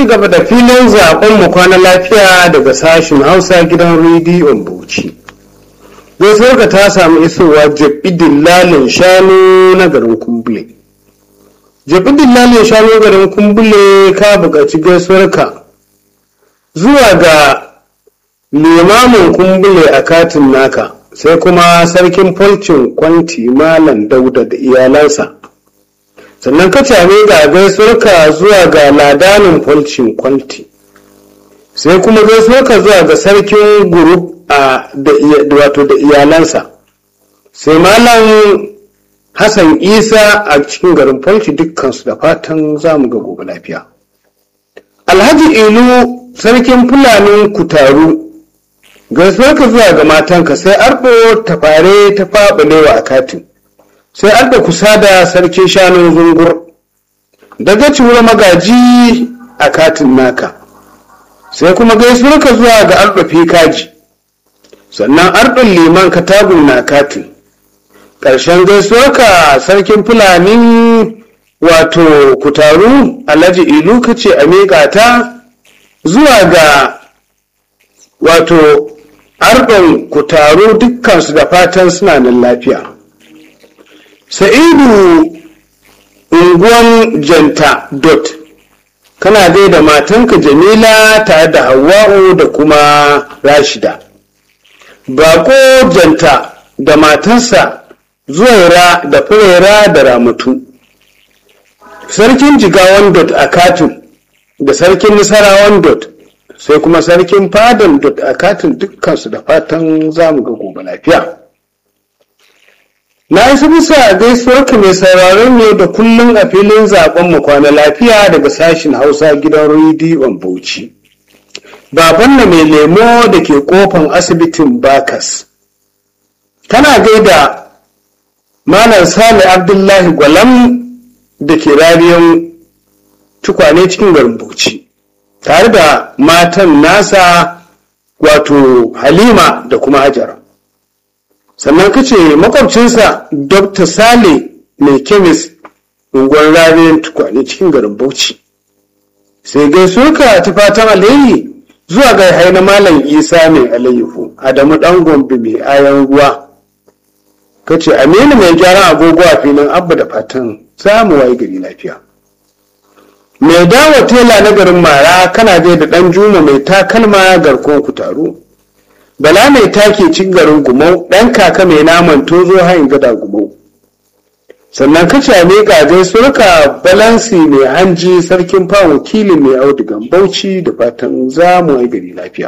ci gaba da filin zaben mu kwana lafiya daga sashen hausa gidan rediyon bauchi gaisuwarka ta samu isowa jabi dillalin shanu na garin kumbule jabi dillalin shanu garin kumbule ka buƙaci gaisuwarka zuwa ga limamin kumbule a katin naka sai kuma sarkin folcin kwanti malam dauda da iyalansa sannan ka came ga gaisuwarka zuwa ga ladanin folcin kwanti sai kuma gaisuwarka zuwa ga sarkin guru a da wato da iyalansa sai malam hassan isa a cikin garin folci dukkansu da fatan zamu ga gobe lafiya alhaji ilu sarkin fulanin kutaru gaisuwarka zuwa ga matanka sai arɗo ta fare ta faɓalewa a katin sai arɗo kusa da sarkin shanun zungur daga ciwar magaji a katin naka sai kuma gaisuwarka zuwa ga arɗo fikaji sannan arɗon liman katagun na katin ƙarshen gaisuwarka sarkin fulani wato kutaru alhaji ilu kace a miƙa ta zuwa ga wato arɗon ku taro dukkansu da fatan suna nan lafiya sa'idu unguwan janta dot kana dai da matanka jamila tare da hawa'u da kuma rashida bako janta da matansa zuwaira da furera da ramatu sarkin jigawan dot a katin da sarkin nasarawan dot sai kuma sarkin fadan dot a katin dukkansu da fatan zamu ga gobe lafiya na isa bisa gaisuwarka mai sauraron ne da kullum a filin zaben mu kwana lafiya daga sashin hausa gidan rediyon bauchi baban na mai lemo da ke kofan asibitin bakas kana gaida malam sale abdullahi gwalam da ke rariyan tukwane cikin garin bauchi tare da matan nasa wato halima da kuma hajara sannan kace makwabcinsa dr sale mai kemis unguwar rariyar tukwane cikin garin bauchi sai gaisuwarka ta fatan alheri zuwa ga haina malam isa mai alayyahu adamu dan gombe mai ayan ruwa kace aminu mai gyaran agogo a filin abba da fatan samu waye gari lafiya mai dawo tela na garin mara kana je da dan juma mai takalma garkon ku taro bala mai take cin garin gumau dan kaka mai naman tozo hain gada gumau sannan ka came gajen surka balansi mai hanji sarkin fa wakilin mai audigan bauchi da fatan zamu ai gari lafiya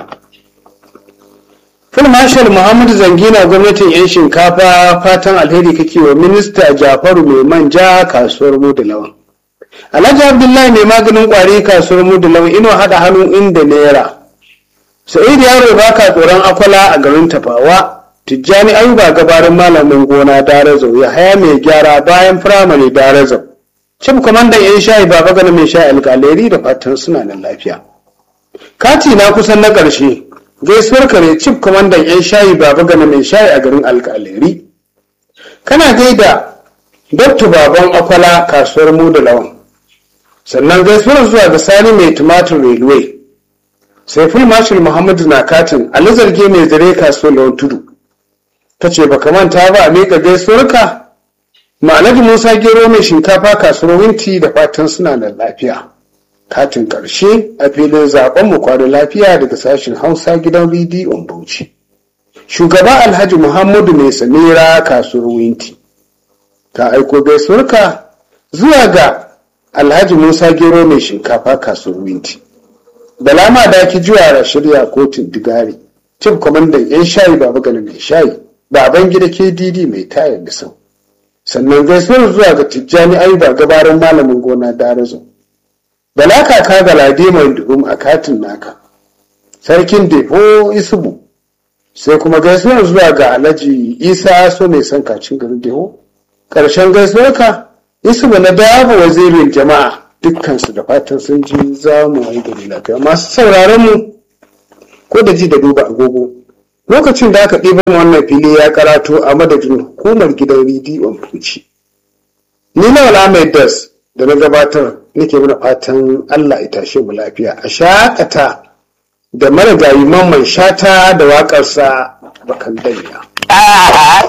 Fil Marshal Muhammadu Zangina gwamnatin 'yan shinkafa fatan alheri kake wa minista Jafaru mai manja kasuwar mu da lawan. Alhaji Abdullahi mai maganin kwari kasuwar mu da lawan ino haɗa hannu inda naira. Sa'idu yaro baka tsoron akwala a garin Tafawa. Tijjani Ayuba gabarin malamin gona Darazau ya haya mai gyara bayan firamare Darazau. Cif kwamandan 'yan shayi baba gana mai sha alƙaleri da fatan suna nan lafiya. Kati na kusan na ƙarshe gaisuwar ka ne cif kwamandan 'yan shayi baba gana mai shayi a garin alƙaleri. Kana gaida Dr. Baban Akwala kasuwar mu da lawan. Sannan gaisuwar zuwa ga Sani mai tumatir railway. Sai ful marshal Muhammadu na katin Ali zarge mai zare kasuwar lawan tudu. Ta ce baka manta ba a miƙa gaisuwarka? Ma'anaji Musa Gero mai shinkafa kasuwar Winti da fatan suna da lafiya. Katin ƙarshe a filin zaben mu kwano lafiya daga sashen Hausa gidan rediyon Bauchi. Shugaba Alhaji Muhammadu mai Samira kasuwar Winti. Ta aiko gaisuwarka zuwa ga Alhaji Musa Gero mai shinkafa kasuwar Winti. Bala ma da ki juya shirya kotun digari. Cif kwamandan 'yan shayi baba gani mai shayi. Baban gida KDD mai tayar da sau. Sannan gaisuwar zuwa ga Tijjani Ayuba gabarin malamin gona Darazo. Bala kaka ga Ladimar Duhum a katin naka. Sarkin Defo Isubu. Sai kuma gaisuwar zuwa ga Alhaji Isa so mai son kacin garin Deho. Ƙarshen gaisuwarka Isubu na dafa wazirin jama'a dukkansu da fatan sun ji za mu yi gari lafiya. Masu sauraron mu ko da ji da duba agogo. Lokacin da aka ɗiba wannan fili ya karato a madadin hukumar gidan rediyon Fuci. Ni na Ahmed Das da na gabatar nake mana fatan Allah ya tashe mu lafiya a shakata da marigayi mamman shata da waƙarsa bakan danya.